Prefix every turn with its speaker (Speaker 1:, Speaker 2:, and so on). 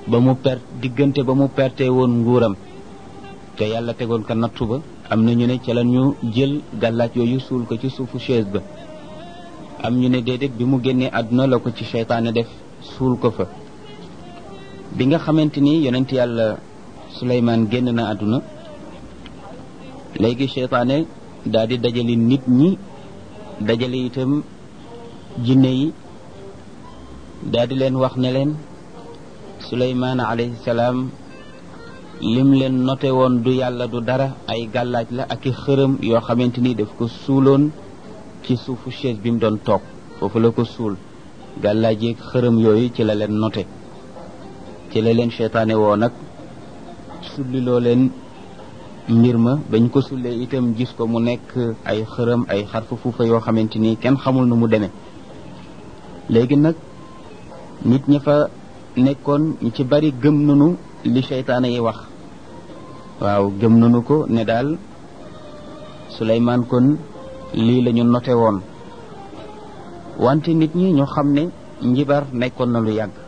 Speaker 1: ba mu per diggante ba mu perte woon nguuram te yàlla tegoon ko nattu ba am na ñu ne ca la ñu jël gàllaaj yooyu suul ko ci suufu chaise ba am ñu ne déedéet bi mu génnee àdduna la ko ci seytaane def suul ko fa bi nga xamante ni yonent yàlla Suleymaan génn na àdduna léegi seytaane daal di dajale nit ñi dajale itam jinne yi daal di leen wax ne leen Suleymaan alayhi salaam lim leen noté woon du yàlla du dara ay gàllaaj la ak i xërëm yoo xamante ni daf ko suuloon ci suufu chaise bi mu doon toog foofu la ko suul gàllaaj yeeg xërëm yooyu ci la leen noté ci la leen seytaane woo nag sulliloo leen mbir ma bañ ko sullee itam gis ko mu nekk ay xërëm ay xarfa fuufa yoo xamante ni kenn xamul nu mu demee léegi nag nit ña fa nekkoon ñu ci bari gëm nanu li seytaane yi wax waaw gëm nanu ko ne daal Suleymaan kon lii la ñu noté woon wante nit ñi ñu xam ne njibar nekkoon na lu yàgg